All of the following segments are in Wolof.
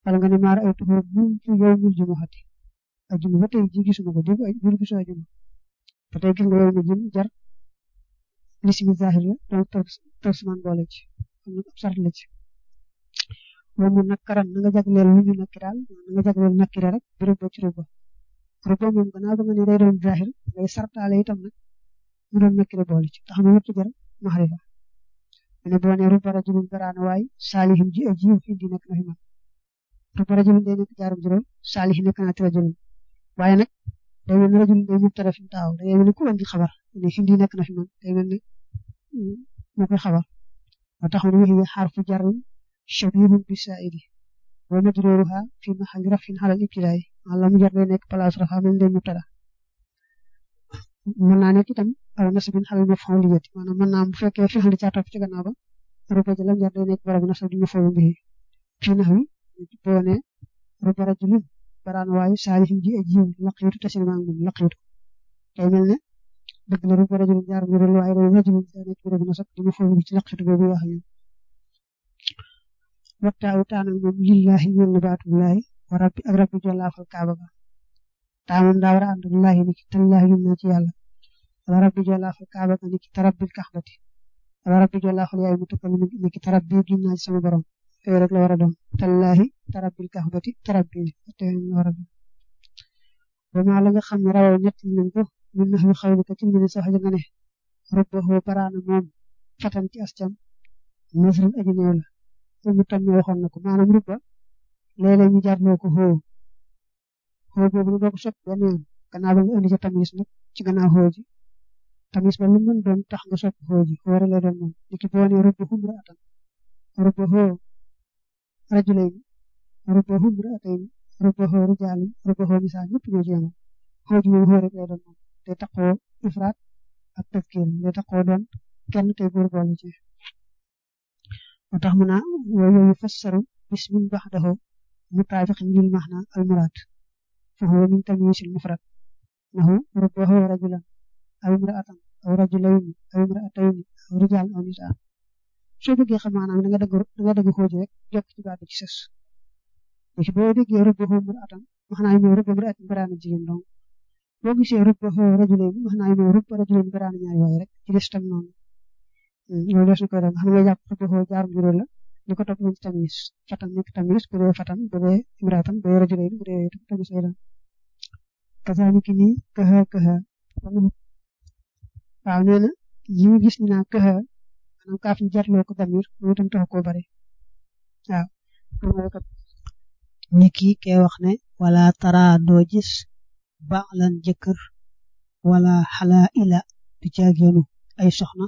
wala nga ne maar ay tuxóor mundu yow mil jumuxati ajuma ba tey ji gisuma ko dégg jur gisu ajuma ba tey gis nga yow mi jëm jar lismi zahir la donc tarsuman boole ci am na ab sart la ci moom mu nakkaran na nga jagleel lu ñu nakki daal na nga jagleel nakkira rek bi rubba ci rubba rubba moom gannaaw ba nga ne day doon zahir ngay sartaale itam nag mu doon nakkira boole ci tax mu wëttu jar maxrifa mu ne boo ne rubba rajulin baraana waay saalihin ji aji indi nekk na fi man rubba rajulin day nekk jaarum juróom saalihin nekk naa ti rajulin waaye nag day mel ni rajulin day mubtada fi mu taaw day mel ni ku andi xabar ne indi nekk na fi man day mel ni moo koy xabar moo tax mu ne waxi xarfu jarrin shabihun bi saidi wa majruruha fi mahalli rafin halal ibtidaay wala mu jar day nekk place rafa mel day mubtada mën naa nekk itam aw nasabin halal maf'uliyati maanaam mën naa bu fekkee fi xali caa topp ci gannaaw ba ruba ja lam jar day nekk barabu nasab di maf'ul bihi fi nahwi boo ne ruba rajulin baraan waayu saalihin ji ajiw laqiitu tasin maa ngi moom laqiitu day mel ne dëgg la ruba rajulin jaar mu rël waaye day rajulin day nekk barabu nasab di maf'ul bi ci laqiitu boobu wax ñu wattaawu taanal moom lillahi ñeel na baatullahi wa rabbi ak rabbi jollaafal kaaba ga taa moom daa war a ànd ak lahi ni ki tallahi yum naa ci yàlla wala rabbi jollaafal kaaba ga ni ki tarabbil kaxbati wala rabbi jollaafal yaay mu tukkal ni ki tarabbi gim naa ci sama borom yooyu rek la war a doon tallahi tarabbil kaxbati tarabbi te la war a doon ba maa la nga xam ne rawoo ñett nañ ko min nax wi xawli ka ci mbiri sa xaja nga ne rabbahu baraana moom fatan ci ascam nasrin aji néew la mu tam ñu waxoon na ko maanaam rubba léeg-léeg ñu jarloo ko xoo xoo boobu nag doo ko soppi benn yoon gannaaw ba nga indi ca tamis nag ci gannaaw xoo ji tamis ba lu mën doon tax nga soppi xoo ji xoo rek lay doon moom niki boo nee rubba humra atan rubba xoo rajulayni rubba humra atayni rubba xoo rijaalin rubba xoo misaal ñëpp ñoo ci yemoon xoo ji moom xoo rek lay doon moom day taxoo ifraat ak tafkir day taxoo doon kenn tey góor boole ci moo tax mu naa wooyu yufassaru bismin baxdahu mutaabiqin lil maxna al muraad fa huwa min tamyiisil mufrad nahu rubbahu rajulan aw imraatan aw rajulayni aw imraatayni aw rijaalan aw nisaan soo bëggee xam maanaam da nga dëgg da nga dëgg xooji rek jokk ci baat bi ci sës léegi boo déggee rubbahu imraatan wax naa mooy rubba imraatin baraana jigéen donc boo gisee rubbahu rajulayni wax naa mooy rubba rajulayni baraana ñaari waay rek ci des tam noonu loolu des na koy def xam nga jàpp rubbahu jaarum juróom la li ko topp ci tamis fatan nekk tamis bu dee fatan bu dee imraatan bu dee rajulayni bu dee tamis lay doon kazaalika nii këxa këxa waaw nee na yi ñu gis ñu naa këxa maanaam kaaf ñu jarloo ko damir loolu itam taxu koo bari waaw ni kii kee wax ne wala tara doo gis baalan jëkkër wala xala ila du caageenu ay soxna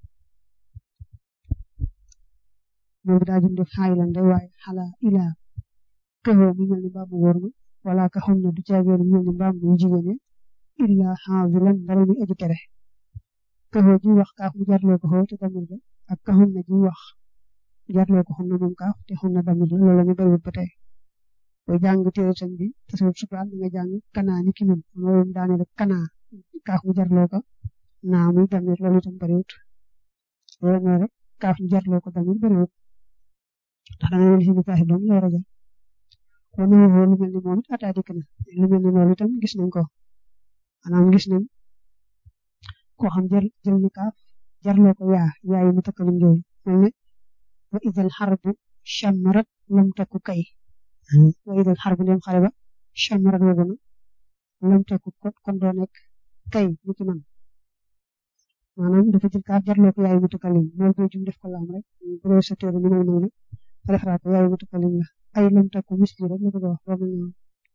moom daa jëm def xaayilan day waaye xala ila këxoo mu mel ni mbaam mu góor ma wala ka xam ne du caageenu mu mel ni mbaam mu jigéen ya illa xaazilan dara muy aji tere këxoo ji wax kaaf mu jarloo ko xoo te damir ba ak ka xam ne ji wax jarloo ko xam ne moom kaaf te xam ne damir la loolu la ñu bëriwul ba tey booy jàng téere sëñ bi tasawuf subaal nga jàng kanaa ni ki moom loolu daane rek kanaa kaaf mu jarloo ko naa muy damir loolu itam bëriwut loolu mooy rek kaaf mu jarloo ko damir bëriwut ndax da nga leen si ni saaxi doom la war a jël kon lu mel ni moom it ataa dikk na lu mel ni loolu itam gis nañ ko maanaam gis nañ koo xam jël jël ni kaaf jarloo ko yaa yaa yi mu takkalum jooyu mel ne wa idal xarbu chammarat lam takku kay wa idal xarbu ndem xare ba chammarat wogu na lam takku kon doo nekk kay ni ki man maanaam dafa jël kaaf jarloo ko yaa yi mu takkalim loolu boo jum def ko laam rek bu dee sa téere ni may nay na referaat ko yaa yi mu takkalim la ay lam takku misli rek la bëgg a wax boobu ñu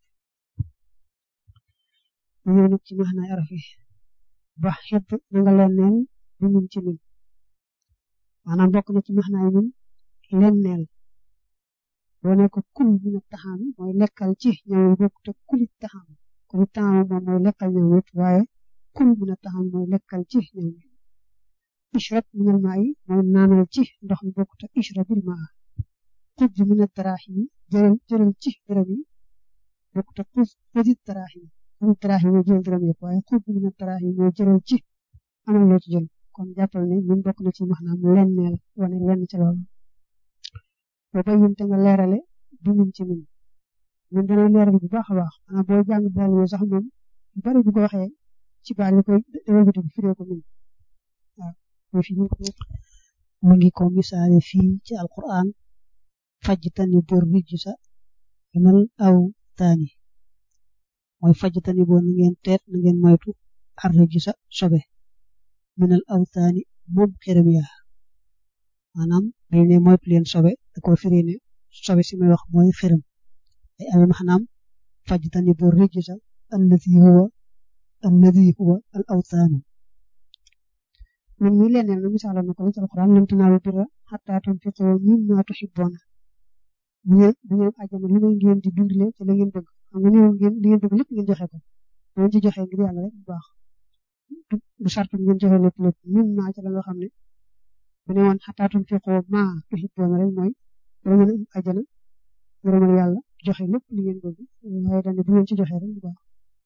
ñëw nag ci maxnaay araf yi ba xet na nga leen neel bi mun ci min maanaam bokk na ci maxnaay min leen neel boo ne ko kul min a taxaam mooy lekkal ci ñëw bokk te kulit taxaam kulit taxaam moom mooy lekkal ñëw yëpp waaye kul min a taxaam mooy lekkal ci ñëw mi ishrab minal maa yi mooy naanal ci ndox mi bokk te ishrabil maa xud min a daraaximi jëral jëral ci dërëm yi bokk te xud xudit daraaximi xudit daraaximi mooy jëral dërëm yëpp waaye xud min a daraaximi mooy jëral ci amal loo ci jël kon jàppal ne ñun bokk na ci maanaam lenneel wane lenn ci loolu ba bayin te nga leerale bi min ci min ñun dana leeral bu baax a baax maanaam boo jàng daal yooyu sax moom lu bari bu ko waxee ci baal yi koy wëlbati bi firee ko min waaw mooy fi ñu ko mu ngi ko misaale fii ci alquran fajtani bor rijsa minal awtaani mooy fajtani boo na ngeen teet na ngeen moytu ar rijsa sobe minal awtaani moom xërëm ya maanaam dañ ne moytu leen sobe da ko firi ne sobe si may wax mooy xërëm ay amee maanaam fajtani bor rijsa alladi huwa alladi huwa al awtaanu man mii leneen na misaaloon na ko ci alquran lan tanaalu birra hattaa tunfiqu mimmaa tuhibbuuna bu ngeen bu ngeen àjjana li may ngeen di dundale ci la ngeen bëgg xam nga néew ngeen li ngeen bëgg lépp ngeen joxe ko bu ngeen ci joxe ngir yàlla rek bu baax du sartu ngeen joxe lépp lépp mimmaa ci la nga xam ne bu ne woon hattaa tunfiqu maa tuhibbuuna rek mooy dara ngeen am àjjana ngërëmal yàlla joxe lépp li ngeen bëgg waaye dañ bu ngeen ci joxe rek bu baax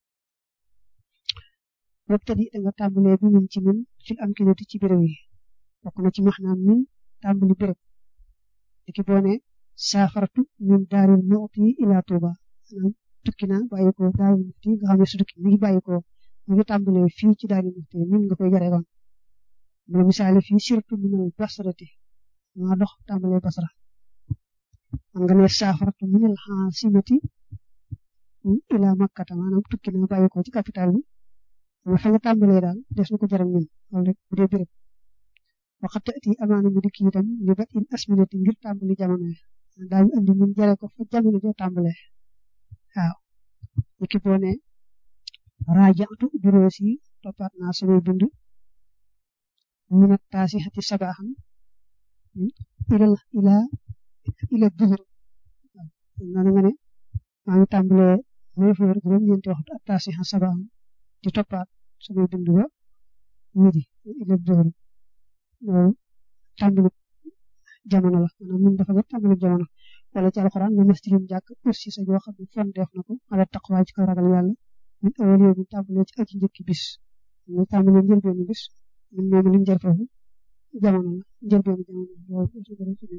wabtadi da nga tàmbalee bi min ci min fil amkinati ci béréb yi bokk na ci maxnaam min tàmbali béréb diki boo ne saafaratu min daaril muxti ila tuuba maanaam tukki naa bàyyi ko daaril muxti nga xam ne su tukki mi ngi bàyyi ko mi ngi tàmbalee fii ci daaril muxti min nga koy jare woon mu misaale fii surtout minal basrati maa dox tàmbalee basra man nga ne saafaratu minal xaasimati ila makkata maanaam tukki naa bàyyi ko ci capital bi mais fa nga tàmbalee daal des na ko jaral ñun loolu rek bu dee béréb waxat ati amaana mu dikk itam li bat in asminati ngir tàmbali jamono yi daañu andi ñun jare ko fa jamono ja tàmbalee waaw niki boo ne raajaatu burees yi toppaat naa samay bind ñu nag taasi xati sabaaxam ila ila ila duhur waaw noonu nga ne maa ngi tàmbalee neuf heures juróom-ñeenti waxtu ak taasi xa sabaaxam di toppaat samay bind ba midi ila duhur loolu tàmbali jamono la maanaam ñun dafa jot tàmbali jamono wala ci alxuraan nga masjidum jàkk aussi sa joo xam ne fon def na ko ala taqwa ci kaw ragal yàlla min awal yow mi tàmbalee ci aji njëkki bis ñu tàmbalee njëlbeenu bis ñun moom liñ jar foofu jamono la njëlbeenu jamono loolu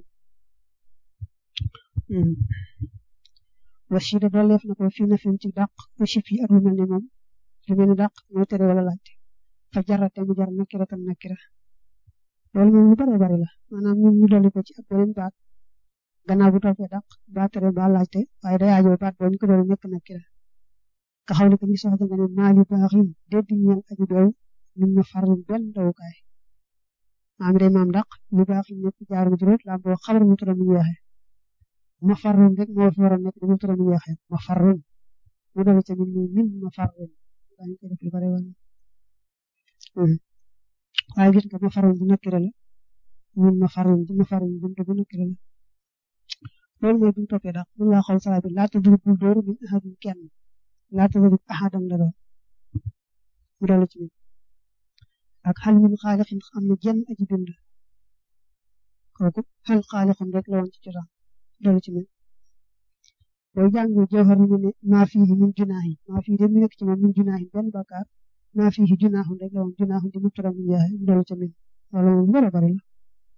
wasida dooleef na ko fii na fi ci dàq aussi fii ak lu mel ne moom lu mel ni dàq mooy tere wala laajte fa jarate mu jar nakira tam nakira loolu moom lu bare bari la maanaam ñun ñu dolli ko ci ak beneen baat gannaaw bu toppee dàq ba tere ba laajte waaye day aajoo baat boo ñu ko dolli nekk nakira ka xaw li ko ñu soxla nga ne maali baaxin dédd ñeel aji doy min ma farlu benn dawukaay maam day maam dàq li baaxin nekk jaar mu juróot laa boo xabar mu turam mu yeexe ma farlu rek moo fi war a nekk mu turam mu yeexe ma farlu mu dolli ca min min ma farlu dañu ko def lu bare wala waaye gis nga ma farul bu nakkire la ñun ma farul bu ma farul buntu bu nakkire la loolu mooy bu ñu toppee daal mun laa xool sala bi laata dugub bul dóoru min ahadin kenn laata dugub ahadam la doon mu dolli ci ak xal min xaalixin am na jenn aji bind kooku xal xaalixin rek la woon ci cosaan dolli ci min booy jàng jawhar mu ne maa fii min junaahi maa fii de mi nekk ci moom min junaahi benn bakkaar maa fii junaahun rek la woon junaahun di mu turam mu yaay dolli ca min loolu moom lu bari la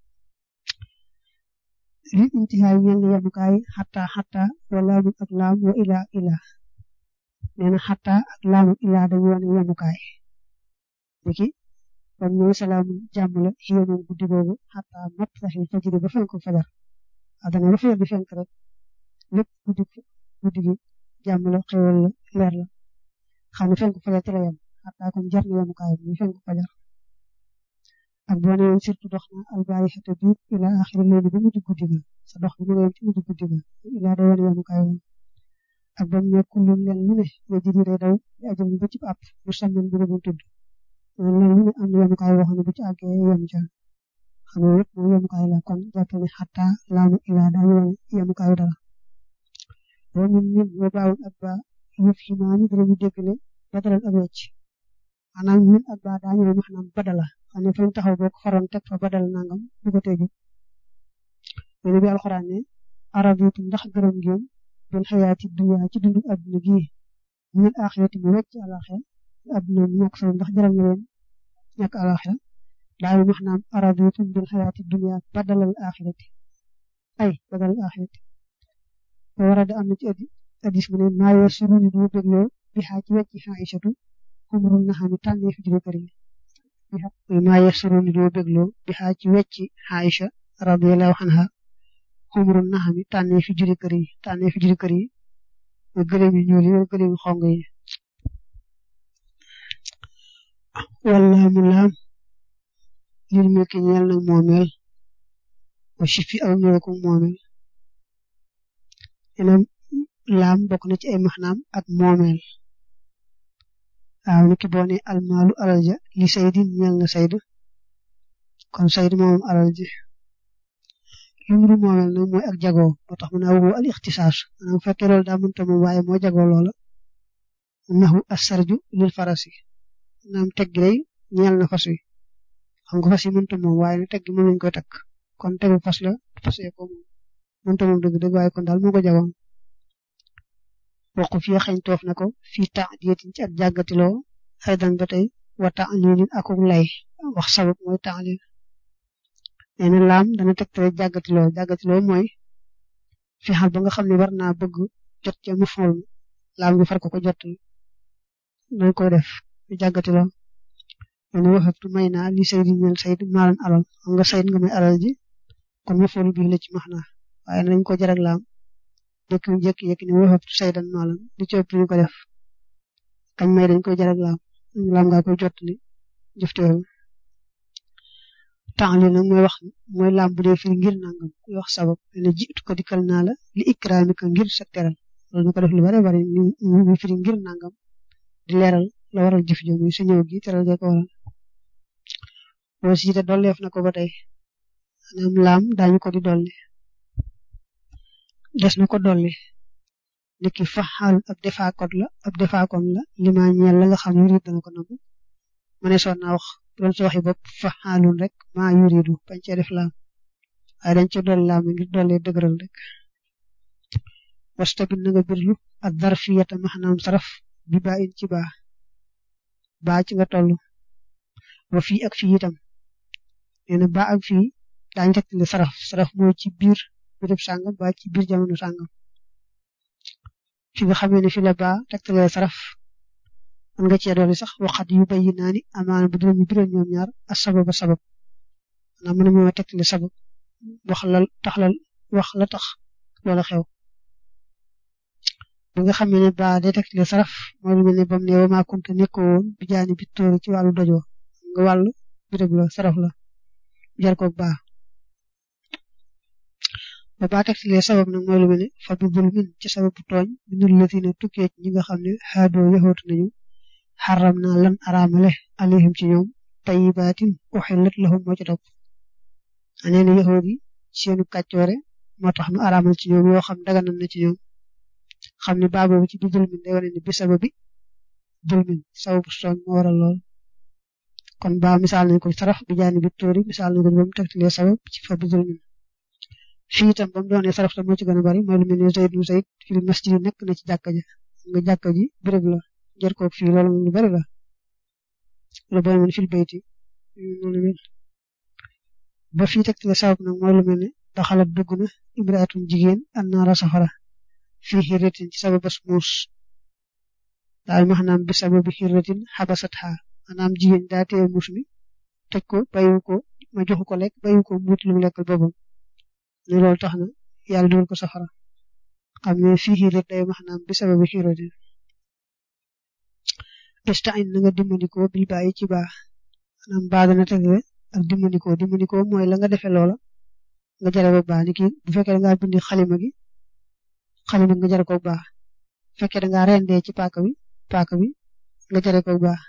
li intihaay ñeel na yemukaay xataa xataa wa laamun ak laam wa ilaa ilaa nee na xataa ak laamu ilaa dañu wane yemukaay niki kon ñooy salaamu jàmm la xiyo moom guddi boobu xataa mat saxi fajiri ba fenk fajar adana ba fajar di fenk rek lépp guddi guddi gi jàmm la xewal la leer la xam ne fenk fajar ci la yem xataa kon jar na yemukaay bi fenk fajar ak boo nee woon surtout dox na albaari xete bi ila axiri léegi ba mujj guddi ga sa dox bi nga yem ci mujj guddi ga ila day wane yemukaay woon ak ba mu ne kullum leen lu ne ya jiri day daw di ajam ba ci àpp bu sàmmen bu doon tudd leen lu ne am na yemukaay woo xam ne bu ci àggee yem ca xam nga yëpp moom yemukaay la kon jàpp ne xataa laamu ila daañu wane yemukaayu dara boo ñun ñun boo baawoon ak ba yëf ximaani danañu dégg ne badalal ak wecc maanaam ñun ak ba daañu ne maanaam badala xam ne fañ taxaw boo ko faroon teg fa badal nangam bu ko teju mene bi alxuraan ne arabitu ndax gërëm ngeen bil xayaati dunya ci dundu adduna gii ñun axirati mu wecc alaxira adduna mu ñàkk solo ndax jaral nga leen ñàkk alaxira daañu maanaam arabitu bil xayaati dunya badalal axirati ay badalal axirati ba war a da am na ci addi hadis mu ne maa yor sunu ni du bégloo bi xaa ci wecci Aïchatu xumrun na xam tànnee fi juri kër yi maa yor sunu ni du bégloo bi xaa ci wecci Aïcha radiyallahu anha xumrun na xam tànnee fi juri kër yi tànnee fi juri kër yi mooy gëléem yu ñuul yi wala gëléem yu xong yi wala mu laam lil milki ñeel nag moomeel wa shifi aw ñëwe ko moomeel ena laam bokk na ci ay maxnaam ak moomeel waaw niki boo ne almaalu alal ja li saydin ñeel na sayd kon sayd moomam alal ji lu mu moomeel nag mooy ak jagoo moo tax mu ne awu al ixtisaas maanaam fekkee loolu daa mënta moom waaye moo jagoo loola naxu asarju lil farasi maanaam teg gi day ñeel na fas wi xam nga fas yi mënta moom waaye ne teg gi moom lañ koy takk kon tegu fas la fasee ko moom mënta moom dëgg dëgg waaye kon daal moo ko jagoon waxu fii xañ toof na ko fii temps diyetin ci ak jàggatiloo aydan ba tey wa temps lilin akuk lay wax sabab mooy temps lil nee na laam dana tegtale jàggatiloo jàggatiloo mooy fi xal ba nga xam ne war naa bëgg jot ca mu fool laam gi far ko ko jot dañ koy def ñu jàggatiloo nee na waxatu may naa li saydi ñeel sayd maalan alal xam nga sayd nga may alal ji kon mu fool bii la ci max naa waaye nañ ko jarag laam dëkk yu njëkk yëkk ne waxatu saydan maalan li ci ëpp ñu ko def kañ may dañ koy jarag laam laam ngaa koy jot li jëfteelu temps li nag mooy wax mooy laam bu dee firi ngir nangam kuy wax sabab ne jiitu ko dikkal naa la li ikraami ko ngir sa teral loolu ñu ko def lu bare bare ñu firi ngir nangam di leeral la waral jëf jo muy sa ñëw gi teral ga ko waral boo siite dolleef na ko ba tey maanaam laam daañu ko di dolli des na ko dolli niki faxaal ab defaakot la ab defaakon la lima ñeel la nga xam ne yurid dana ko nangu ma ne soon naa wax doon ci waxi bopp faxaalun rek maa yuridu bañ cee def laam waaye dañ ci dolli laam ngir dolli dëgëral rek wastabit na nga birlu ak darfiyata maxnaam saraf bi baa in ci baa baa ci nga toll wa fii ak fii itam nee na baa ak fii daañu tegtale saraf saraf mooy ci biir béréb sàngam baa ci biir jamono sàngam fi nga xamee ne fi la baa tegtale saraf man nga cee dolli sax waxat yu bayi naa ni amaana bu dinañu biral ñoom ñaar a sababa sabab maanaam mën nañoo tegtale sabab wax la tax la wax la tax loola xew bi nga xam ne ba day tegtale saraf mooy lu mel ne bam ne wa maa kunta nekkoo woon bi jaani bi tóori ci wàllu dojoo nga wàllu béréb la saraf la jar koog baa ba baa tegtale sabab nag mooy lu mel ne fa bi bul min ci sababu tooñ minul latina tukkee ci ñi nga xam ne xaadoo yaxootu nañu xaram naa lan araamale alayhim ci ñoom tayibaatin uxillat lahum moo ci topp nee na yaxoot yi seenu kàccoore moo tax nu araamal ci ñoom yoo xam daganal na ci ñoom xam ne baa boobu ci bi dulmin day wane ne bi sababi dulmin sababu tooñ moo waral lool kon baa misaal nañ ko saraf bi jaani bi tóori misaal nañ ko ba mu tegtalee sabab ci fa bi dulmin fii itam ba mu doonee saraf tam moo ci gën a bari mooy lu mel ne Zayd mu Zayd fil masjid nekk na ci jàkka ja nga jàkka ji béréb la jër koog fii loolu moom lu bari la lu bari man fil bayti noonu mel ba fii tegtale sabab nag mooy lu mel ne daxalat dugg na imraatun jigéen annaara safara fii xirratin ci sababas muus daal maanaam bi sababi xirratin xabasat xaa maanaam jigéen daa téye muus mi tëj ko bayu ko ma joxu ko lekk bayu ko muut lu mu lekkal boppam ne loolu tax na yàlla dugal ko safara xam ne fii xirrat day maanaam bi sababi xirratin istain na nga dimbandikoo bil bàyyi ci baax maanaam baa dana tegle ak dimbandikoo dimbandikoo mooy la nga defee loola nga jare ko baax ni ki bu fekkee da ngaa bindi xalima gi xalima nga jare ko baax bu fekkee da ngaa rendee ci paaka bi paaka bi nga jare ko baax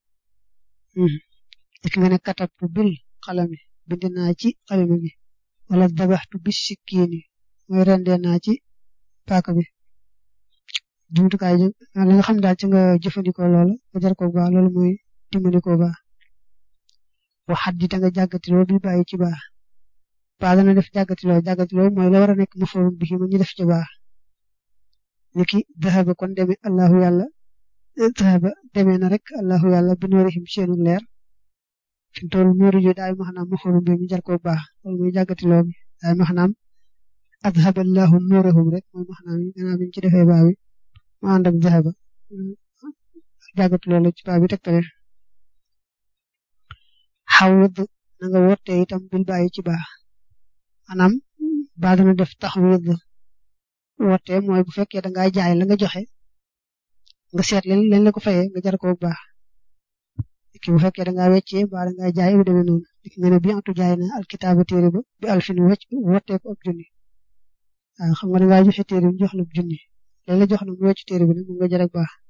ik nga ne katabtu bil xalami bind naa ci xalima gi wala dabaxtu bis sikkiini mooy rendee naa ci paaka bi jumtukaay ji li nga xam daal ci nga jëfandikoo loola nga jar ko baax loolu mooy dimbandikoo baax waxat di da nga jàggatiloo bi bàyyi ci baax baax dana def jàggatiloo jàggatiloo mooy la war a nekk maforum bi ma ñu def ci baax niki dahaba kon demee allahu yàlla dahaba demee na rek allahu yàlla bi noorihim seenu leer fi mu toll noori jo daay maxanaam maforum bi ñu jar ko baax loolu mooy jàggatiloo bi daay maxanaam adhaba allahu noorahum rek mooy maxanaam yi gannaaw bi ñu ci defee baax bi mu ànd ak zahaba jàggatu loolu ci baa bi tegtale xawwid na nga wotte itam bil bàyyi ci baa maanaam baa dana def taxawid wotte mooy bu fekkee da ngaa jaay la nga joxe nga seet leen leen la ko fayee nga jar ko baax ki bu fekkee da ngaa weccee baa da ngaa jaay bu demee noonu dik nga ne bi atu jaay na alkitaaba téere ba bi alfin wecc wottee ko ab junni waaw xam nga da ngaa joxe téere bi jox la junni léegi la jox na mu wecc téere bi nag mu nga jar ak baax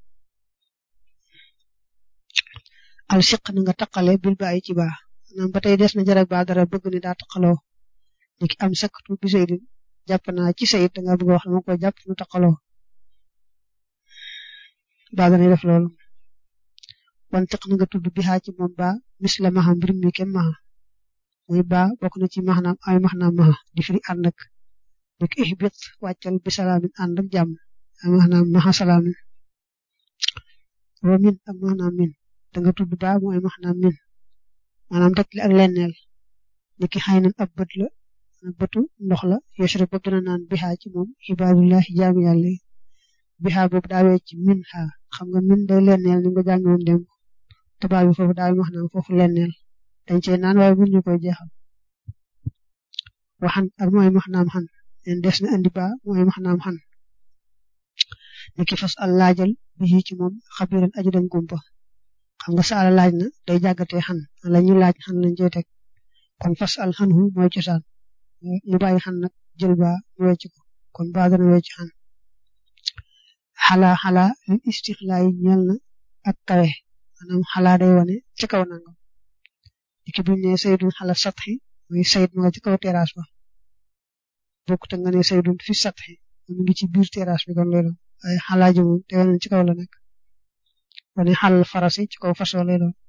al siq na nga taqale bil bàyyi ci baax maanaam ba tey des na jar ak baax dara bëgg ni daa taqaloo ni ki am sakatu bi saydin jàpp naa ci sayit da nga bëgg wax dama ko jàpp nu taqaloo baa danay def loolu wan tiq na nga tudd bi xaa ci moom baa mis la maxa mbir mi kem maxa muy baa bokk na ci maxnaam ay maxnaam maxa di firi ànd ak ni ki ihbit wàccal bi salaamin ànd ak jàmm ay maxnaam maxa salaamin wa min ak maxnaam min da nga tudd baa mooy maxnaam min maanaam teg ak lenneel ni ki xëy nan ab bët la bëtu ndox la yashru ba dina naan bi xaa ci moom ibaadullahi jaami yàlla yi bi xaa boobu daawee ci min xaa xam nga min day lenneel ni nga jàngi woon démb te baa bi foofu daal maxnaam foofu lenneel dañ cee naan waaye bu ñu koy jeexal waxan ak mooy maxnaam xan leen des na andi baa mooy maxnaam xan ni ki fas al laajal bi ci moom xabiran aji dañ gumpa xam nga saala laaj na day jàggatee xan la ñu laaj xan lañ cey teg kon fas al xan hu mooy cosaan ñu bàyyi xan nag jël baa mu wecc ko kon baa dana wecc xan xalaa xalaa li istixlaa yi ñeel na ak kawe maanaam xalaa day wane ci kaw nangam diki buñ ne saydun xala satxi mooy sayid ma nga ci kaw terrasse ba bokk te nga ne saydun fi satxi mu ngi ci biir terrasse bi kon lay doon waaye xalaa ji moom te wane ci kaw la nekk wane xalal farasi ci kaw fasoo lay doon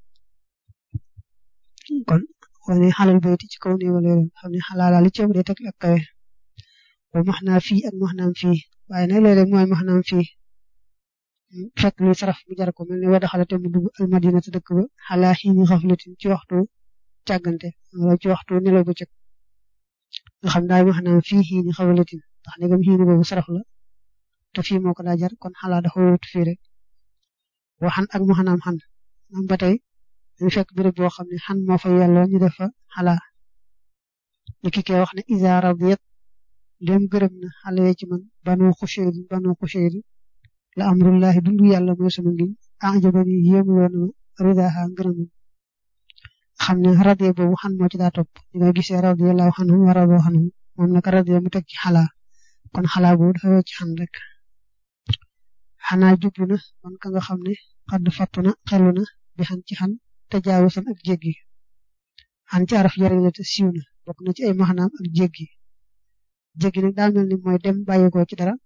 kon wane xalal bayti ci kaw néew lay doon xam ne xalaala li ci ëpp day teg ak kawe ba max naa fii ak max naam fii waaye nag léeg-léeg mooy max naam fii fekk luy saraf mu jar ko mel ne wada xalate mu dugg almadina te dëkk ba xalaa xiini xaflatin ci waxtu càggante wala ci waxtu nelaw bëccëg nga xam daal max naam fii xiini xaflatin ndax negam xiini boobu saraf la te fii moo ko daa jar kon xalaa dafa wut fii rek waxan ak max naam xan am ba tey dañu fekk béréb boo xam ne xan moo fa yelloo ñu def fa xalaa ni ki koy wax ne isa radiyat ndéem gërëm na xale ci man banu xushayri banu xushayri la amrullahi dundu yàlla mooy sama ngiñ ajabani yéemuloo na ma ridaha ngërëmam xam ne radiya boobu xan moo ci daa topp di nga gisee radiyallahu anhu wa radu anhu moom nag radiya mu teg ci xalaa kon xalaa boobu dafa wecc xan rek xanaa jublu na man ka nga xam ne xadd fattu na xelu na bi xan ci xan te jaawusan ak jéggi xan ci araf jariñ la te siiw na bokk na ci ay maxnaam ak jéggi jéggi nag daa mel ni mooy dem bàyyi ko ci dara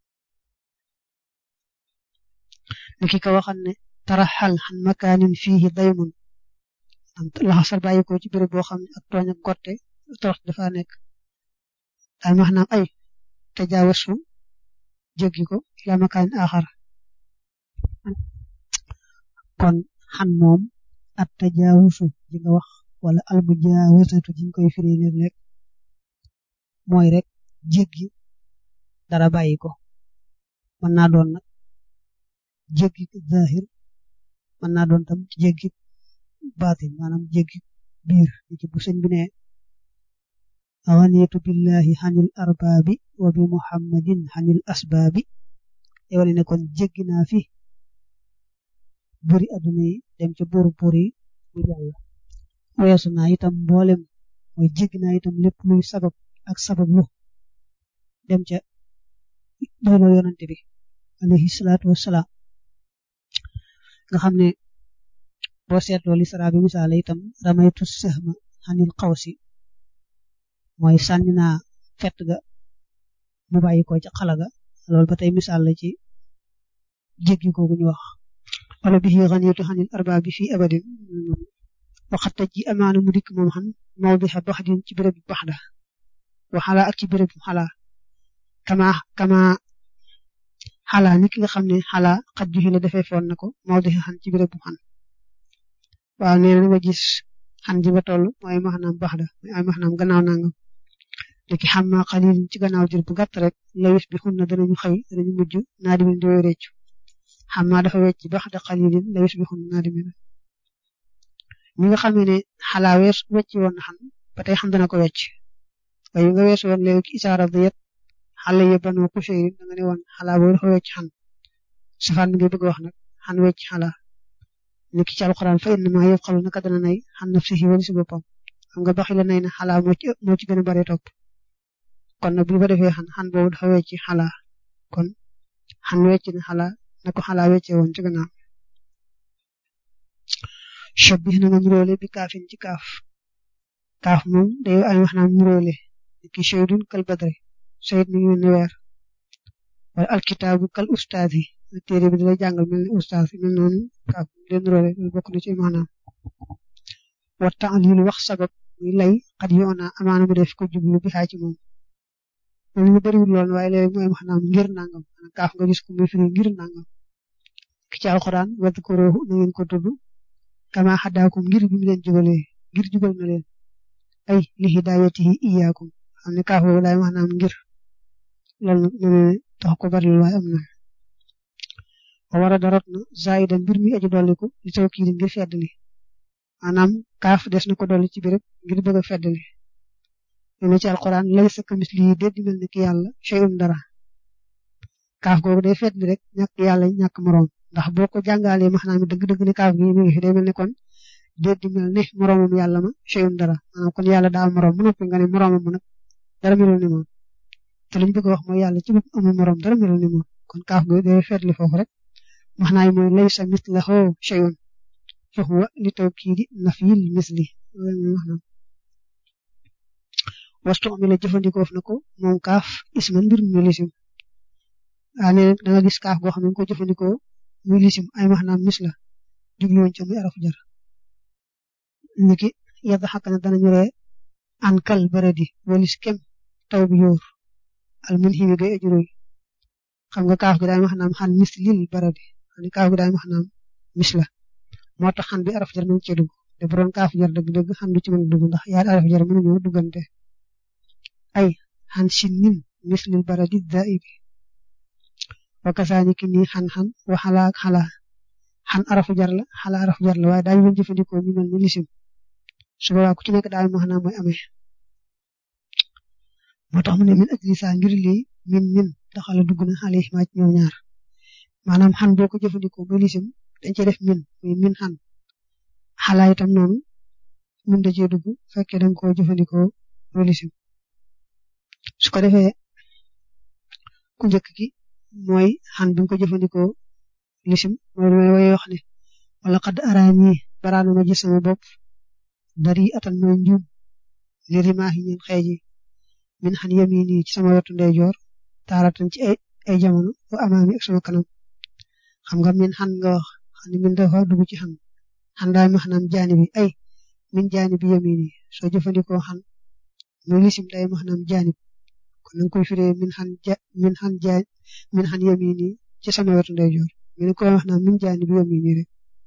ni ki ko waxal ne taraxal xan makaanin fiihi daymun am laxasal bàyyi ko ci béréb boo xam ne ak tooñ ak gotte torox dafa nekk daal maxnaam ay te jaawasu jéggi ko ila makaanin axar kon xan moom at tajaawusu ji nga wax wala almujaawasatu ji ñu koy firi léeg-léeg mooy rek jéggi dara bàyyi ko mën naa doon nag jéggi zahir mën naa doon tam jéggi baatin maanaam jéggi biir ci bu sëñ bi ne awanitu billahi xanil arbaabi wa bi muhammadin xanil asbaabi te wala ne kon jéggi naa fi buri adduna yi dem ca buur buur yi mu yàlla weesu naa itam mboolem mooy jéggi naa itam lépp luy sabab ak sabab lu dem ca doyloo yonante bi alayhi salaatu wassalaam nga xam ne boo seetloo li sara bi misaale itam ramaytu sahma xanil xawsi mooy sànni naa fett ga mu bàyyi ko ca xala ga loolu ba tey misaal la ci jéggi googu ñu wax wala bi xaniitu xanil arbaa bi fii abadin waxat taj ji amaana mu dikk moom xam mawdixa baxdin ci béréb bu baxda waxala ak ci béréb bu xalaa kama kama xalaa ni ki nga xam ne xalaa xat juxi la defee foon na ko mawdixa xan ci béréb bu xan waaw nee na nga gis xan ji ba toll mooy maxnaam baxda mooy ay maxnaam gannaaw nangam léegi xam naa xalil ci gannaaw jër bu gàtt rek lawis bi xun na danañu xëy danañu mujj naa di di way réccu xam naa dafa wecc ba xada xalilin lawis bi xun naa di ñi nga xam ne xalaa wees wecc woon na xam ba tey xam dana ko wecc waaye nga wees woon léegi isaara da yet xale yi banoo couché yi da nga ne woon xalaa boobu dafa wecc xan safaan bi ngay bëgg wax nag xan wecc xalaa ni ki ci alxuraan fa inna maa yëf xalu naka dana nay xan nafsihi wala si boppam xam nga baxi la nay na xalaa moo ci moo ci gën a bare topp kon nag bu fa defee xan xan boobu dafa wecc xalaa kon xan wecc na xalaa na ko xalaa weccee woon ci gannaaw shabbih na nga nuróole bi kaafin ci kaaf kaaf moom day ay wax naam nuróole ki shaydun kal badri shayd mi ngi ne weer wala alkitaabu kal ustaaz yi téere bi dalay jàngal mel ni ustaaz yi mel noonu kaaf leen nuróole loolu bokk na ci maanaam wa ta'lil wax sabab muy lay xat yoona amaana mu def ko jublu bi xaa ci moom loolu ñu bëriwul lool waaye léegi mooy wax naam ngir nangam kaaf nga gis ko muy firi ngir nangam ki ci alxuraan wadkuruhu na ngeen ko tudd kama xadaakum ngir bi mu leen jubalee ngir jubal na leen ay li hidayatihi iyaakum xam ne kaaf boobu laay wax naam ngir loolu nag ne tax ko bari waaye am na wa war a darot na zaida mbir mi aji dolliku li taw kii ngir feddali maanaam kaaf des na ko dolli ci biir ngir bëgg a feddali ne ci alquran laysa kamislihi déet di mel ni ki yàlla shay'un dara kaaf googu day feddali rek ñàkk yàlla ñàkk moroom ndax boo ko jàngalee maanaam dëgg-dëgg ne kaaf gi mi ngi fi day mel ni kon déet di mel ne moroomam yàlla ma shay'un dara maanaam kon yàlla daa am moroom mu noppi nga ne moroomam nag dara melul ni moom te li ñu bëgg a wax mooy yàlla ci bopp amul moroom dara melul ni moom kon kaaf googu day feddali foofu rek maanaam mooy laysa mislahu shay'un fa huwa li tawkiidi nafyil misli wastu mi la jëfandikoo na ko moom kaaf isman mbir mu lisim waa ne da nga gis kaaf goo xam ne ko jëfandikoo muy lisim ay maanaam mis la jubluwoon ca muy arafu jar niki yadda xakk na danañu ree an kal baradi walis kem taw bi yóor al mun ximi gay ajuróy xam nga kaaf gi daay maanaam xan mis lil baradi xam kaaf gi daay maanaam mis la moo tax xan bi araf jar nañ ci dugg te bu doon kaaf jar dëgg-dëgg xan du ci mën a dugg ndax yaari araf jar mënuñoo duggante ay xan sinnin mislil baradi daibi wa kasaani ki nii xan-xan wa xalaa ak xalaa xan arafu jar la xalaa arafu jar la waaye daañu mën jëfandikoo ñu mel ni lisim su boobaa ku ci nekk daal maanaam mooy amee moo tax mu ne min ajli saa ngir lii min min daxala dugg na xale maa ci ñoom ñaar maanaam xan boo ko jëfandikoo muy lisim dañ ci def min muy min xan xalaa itam noonu min da cee dugg fekkee danga koo jëfandikoo muy lisim su ko defee ku njëkk ki mooy xan bi nga ko jëfandikoo lisim mooy li may woy wax ne wala xad araani baraana ma gis sama bopp dari atan mooy njuum li rimaahi ñeen xeeji min xan yamini ci sama wetu ndeyjoor taaratan ci ay ay jamono wa amaami ak sama kanam xam nga min xan nga wax xam ne min dafa dugg ci xan xan daal ma xanaam jaani bi ay min jaani bi yamini soo jëfandikoo xan muy lisim day ma xanaam jaani kon na nga koy firee min xan ja min xan ja min xan yamini ci sama wetu ndeyjoor mi ne koy wax naa min jaani bi yamini rek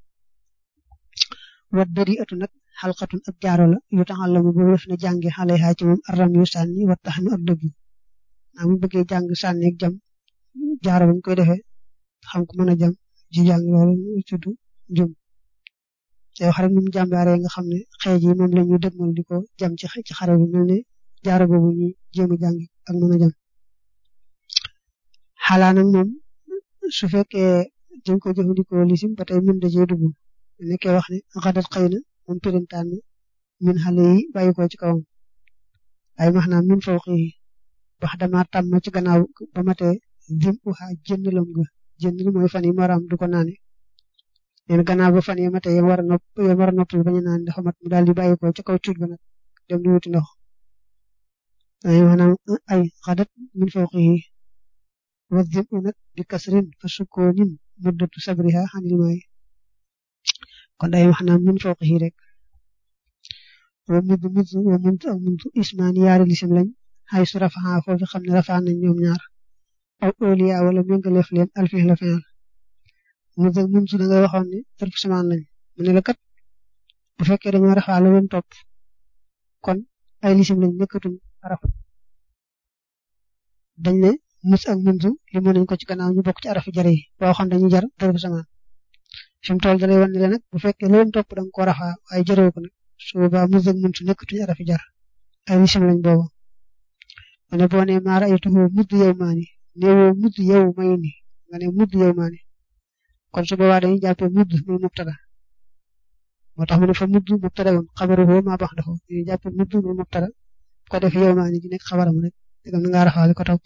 wat dari atu nag xalqatun ab jaaro la yu taxal la mu boobu def na jànge xale xaa ci moom aram yu sànni wat tax nu ak dëggu naa mu bëggee jàng sànni ak jam jaaro bañ koy defee xam ku mën a jam ji jàng loolu tudd njum te wax rek ni mu jàmbaaree nga xam ne xeej yi moom la ñuy dëgmal di ko jam ci ci xare bi mel ne jaaro boobu ñuy jéem a jàng ak mën a jam xalaa nag moom su fekkee dañ ko jëfandikoo lisim ba tey min da cee dugg nekkee wax ne xadat xëy na moom pirintaan ni min xale yi bàyyi ko ci kawam ay max naa min fawqi yi wax dama tàmm ci gannaaw ba matee dim uxa jëndalam ga jëndal mooy fan yi maraam du ko naane neen gannaaw ba fan yi matee yam war a nopp yam war a noppal bañu naan dafa mat mu daal di bàyyi ko ci kaw cuuj ba nag dem di wuti ndox ay maanaam ay xadat min fawqi yi wa dim u nag bi kasrin fa sukkoonin muddatu sabriha xanil maay kon day wax naa min fawqihi rek wa mud mud wa mud ak mud ismaani yaari lisim lañ xay su rafaa foofu xam ne rafaa nañ ñoom ñaar aw oliya wala méngaleef leen alfi la fenal mud ak mud da nga waxoon ne tarfu samaan lañ mu ne la kat bu fekkee dañoo rafaa la leen topp kon ay lisim lañ nekkatum araf dañ ne mus ak munzu li mu nañ ko ci gannaaw ñu bokk ci arafi jar yi boo xam dañuy jar dërëbu samaan fi mu toll dalay wan ne la nag bu fekkee loolu topp da nga ko rafaa waaye jaroo ko nag su boobaa mus ak munzu nekkatuñu arafi jar ay lisim lañ boobu ma ne boo nee maa ra'aytuhu mudd yow maani néewoo mudd yow may ni nga ne mudd yow maani kon su boobaa dañuy jàppee mudd muy mubtada moo tax mu ne fa mudd mubtada woon xabaruhu maa bax dafa dañuy jàppee mudd muy mubtada ko def yow maani di nekk xabaram rek dëgg na ngaa rafaale ko topp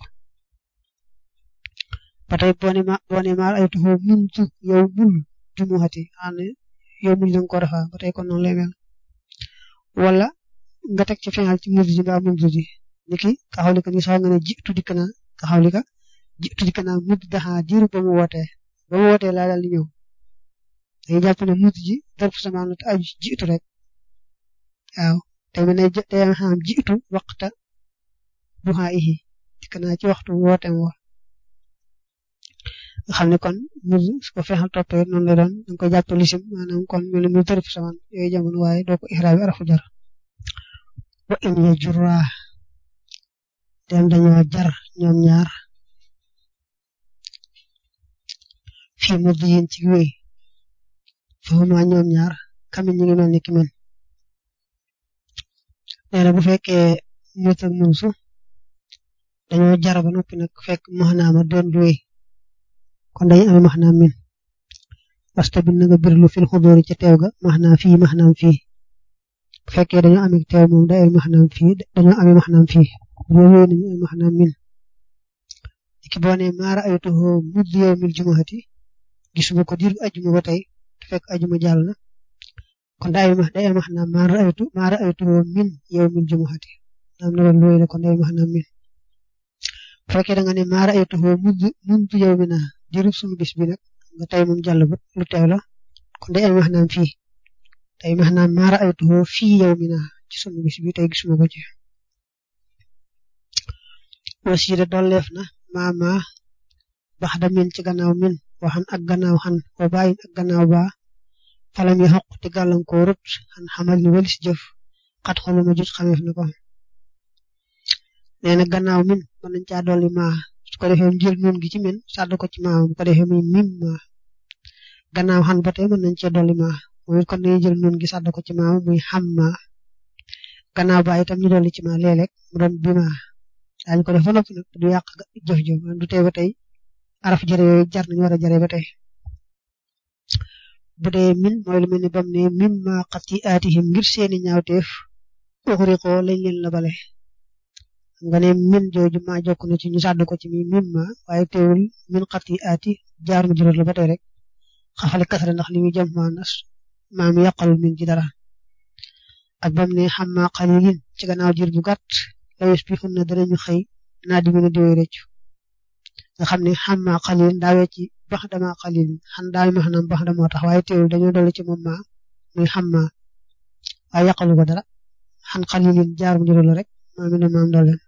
ba tey boo nee maa boo nee maa ra'aytuhu mundu yow mul jumuhati xam ne yow mul da nga ko rafaa ba tey kon noonu lay mel wala nga teg ci final ci mudd ji mbaa mundu ji niki ka xawlika ni sax nga ne jiitu dikk naa ka xawlika jiitu dikk naa mudd daxaa diiru ba mu wootee ba mu wootee laa daal di ñëw dañuy jàpp ne mudd ji darf samaan la te aju jiitu rek waaw te mu ne day xam jiitu waxta duxaa ihi dikk naa ci waxtu wooteem wa nga xam ne kon mudd su ko fexal toppee noonu la doon da nga koy jàpp lisim maanaam kon mel ni muy darf samaan yooyu jamono waaye doo ko ixraabi arafu jar wa in ya jurraa dem dañoo jar ñoom ñaar fii mudd yin ci wéy fahuma ñoom ñaar kamin ñu ngi mel ni ki mel nee na bu fekkee mut ak munsu dañoo jar ba noppi nag fekk maxnaama doon du wéy kon dañu amee maxnaam min wasta bi na nga birlu fil xudóori ca teew ga maxnaam fii maxnaam fii bu fekkee dañoo amee teew moom day ay maxnaam fii dañoo amee maxnaam fii boo wéy nañu ay maxnaam min ki boo nee maara aytuhu mudd yow mil jumuhati gisuma ko diir ajuma ba tey te fekk ajuma jàll na kon day ma day maxnaam maara aytu maara aytuhu min yow mil jumuhati am na loolu la kon day maxnaam min bu fekkee da nga ne maara aytuhu mudd mudd yow mi naa diiru sunu bis bi nag nga tey moom jàll ba lu teew la kon day maxnaam fii day maxnaam maara aytuhu fii yow mi naa ci sunu bis bi tey gisuma ko ci wasiida dolleef na maama bax da min ci gannaaw min waxan ak gannaaw xan wa bàyyin ak gannaaw baa falam yi xoq te gàllankoorut xan xamal ni walis jëf xat xoluma jut xameef na ko nee na gannaaw min mën nañ caa dolli maa su ko defee jël nun gi ci min sàdd ko ci maa bu ko defee muy mim maa gannaaw xan ba tey mën nañ cee dolli maa mooy kon dañuy jël nun gi sàdd ko ci maa muy xam maa gannaaw baa itam ñu dolli ci maa léeg-léeg mu doon bi maa daañu ko def ba noppi nag du yàq jëf jëf du tee ba tey araf jëre yooyu jar nañu war a jare ba tey bu dee min mooy lu mel ni bam ne mim ma xati aatihim ngir seeni ñaawteef uxriqoo lañ leen la bale nga ne min jooju ma jokk na ci ñu sàdd ko ci mi mim ma waaye teewul min xati aati jaar mu juróot la ba tey rek xafale kasara ndax li muy jëm ma nas maam yàqalul min ci dara ak bam ne xam ma xalilin ci gannaaw jir bu gàtt lawes bi xun na danañu xëy naa di mën a diwee rëccu nga xam ne xam maa xalil daawee ci bax dama xalil xan daal ma xanam bax damoo tax waaye teewul dañoo dolli ci moom maa muy xam maa waaye yàqalu ko dara xan xalilin jaar mu juróom la rek maa mi ne maam dolleen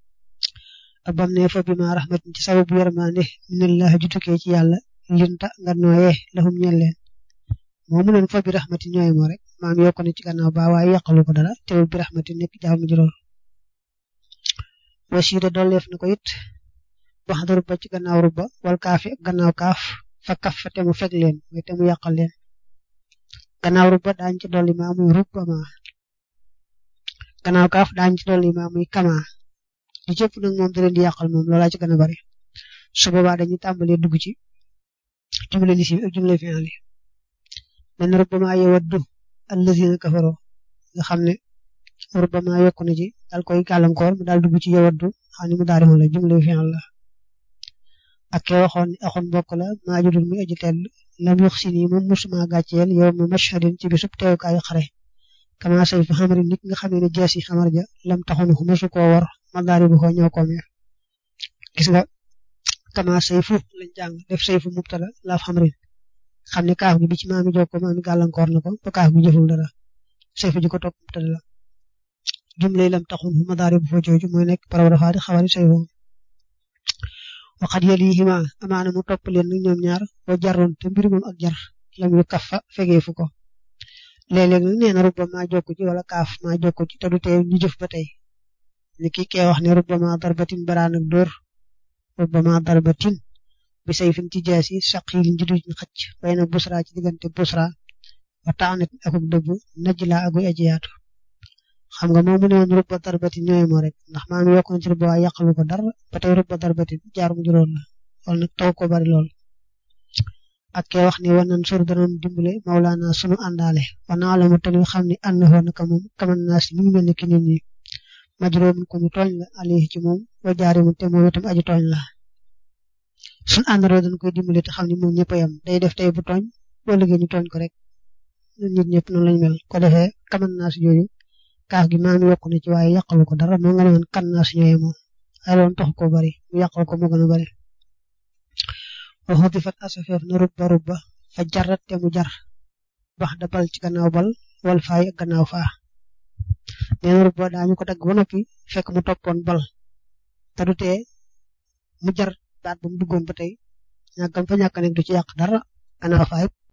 ak bam ne fa bi ma rahmatin ci sababu yërmande minallah ju tukkee ci yàlla linta nga nooyee lahum ñel leen moo mu leen fa bi rahmatin ñooy moo rek maam yokk na ci gannaaw ba waaye yàqalu ko dara teewul bi rahmatin nekk jaar mu juróom wasiida dolleef na ko it wax da rubba ci gannaaw rubba wal kaafi ak gannaaw kaaf fa kaf fa te mu feg leen mooy te mu yàqal leen gannaaw rubba daañ ci dolli maa muy rubba ma gannaaw kaaf daañ ci dolli maa muy kama li cëpp nag moom da leen di yàqal moom loolaa ci gën a bari su boobaa dañuy tàmbalee dugg ci jumle lisim ak jumle fi'al yi men rubba maa yawaddu allazina kafaroo nga xam ne rubbama yokku na ci dal koy gàllankoor mu daal dugg ci yawaddu xam ne mu daal di la jumle fi'al la ak ke waxoon ne axoon mbokk la maa judul muy aji tedd lam yox si nii moom musuma gàcceel yow ma mashhadin ci bisub teewukaayu xare kama say fa xamari nit nga xamee ne jeesi xamar ja lam taxoon fu masu koo war ma daal di ko ñëw ko meer gis nga kama say fu lañ jàng def say fu mubtada laaf xamrin xam ne kaaf gi bi ci maami jokko maami gàllankoor na ko ba kaaf gi jëful dara say fu ji ko topp mubtada la jumle lam taxun fu madaari bu fa jooju mooy nekk paraw dafa di xawari say woo waxat yalihima amaana mu topp leen nag ñoom ñaar boo jaroon te mbir moom ak jar lam yu kaf fa fegeefu ko léeg-léeg nag nee na rubba maa jokku ci wala kaaf maa jokku ci te du tee ñu jëf ba tey ni ki kee wax ne rubba maa darbatin baraan ak dóor rubbama darbatin bi sayfin ci jaasi saqilin juduj xëcc bayna busra ci diggante busra wa taanat akuk dëbb najla aguy aji yaatu xam nga moom mu ne woon rubba darbatin ñooy moo rek ndax maam yokkoon ci rubba waaye yàqalu ko dara ba tey rubba darbatin jaar mu juróon la loolu nag taw ko bari lool ak kee wax ni wan nan sur danoon dimbale mawlaana sunu àndaale wa naa la mu te ñu xam ne ànd woon naka moom kaman naa si mi ngi mel ni ki nit ñi majroomun ko ñu tooñ la alayhi ci moom wa jaari mu te moom itam aji tooñ la sunu àndaroo dañ koy dimbale te xam ne moom ñëpp a yem day def tey bu tooñ boo liggéey ñu tooñ ko rek nit ñëpp noonu lañ mel ko defee kaman naa si jooju kaaf gi maam yokku na ci waaye yàqalu ko dara moo nga ne woon kan naa si ñooy moom ay loon tax ko bari mu yàqal ko moo gën a bari wa xudifat asafeef na rubba rubba fa jarat te mu jar bax da bal ci gannaaw bal wal faay ak gannaaw faa nee na rubba daañu ko dagg ba noppi fekk mu toppoon bal te du tee mu jar baat ba mu duggoon ba tey ñàkkam fa ñàkk nekk du ci yàq dara gannaaw faay